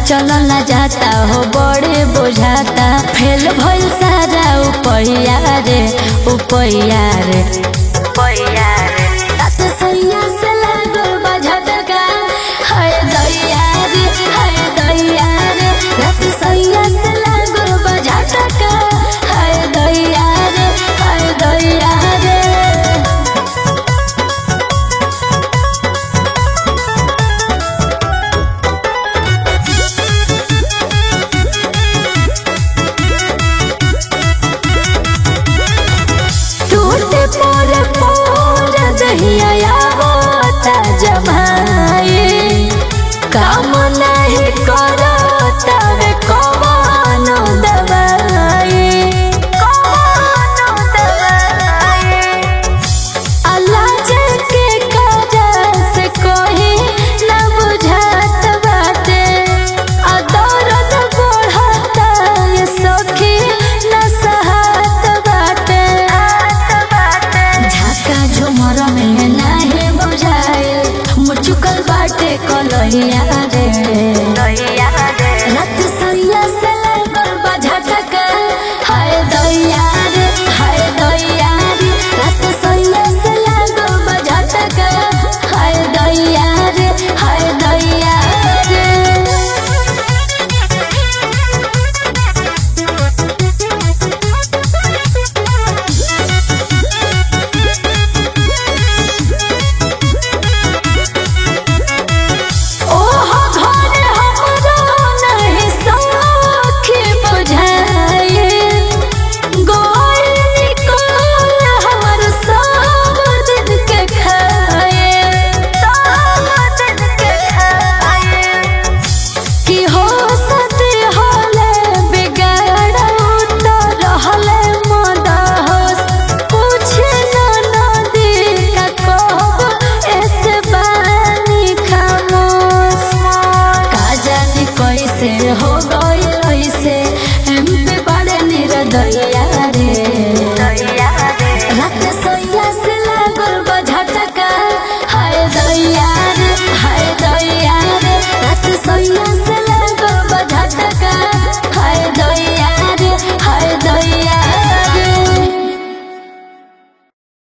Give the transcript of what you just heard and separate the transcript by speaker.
Speaker 1: चलल न जाता हो बड़े बुझाता फेल भइल सारा उपैया रे उपैया रे उपैया रे तात सैया से लागल बा झटका हाय दैया रे हाय दैया रे रात सैया से लागल बा झटका हाय दैया रे हाय दैया रे टूटे पर पोर दहिया होता जमाए काम नहीं कर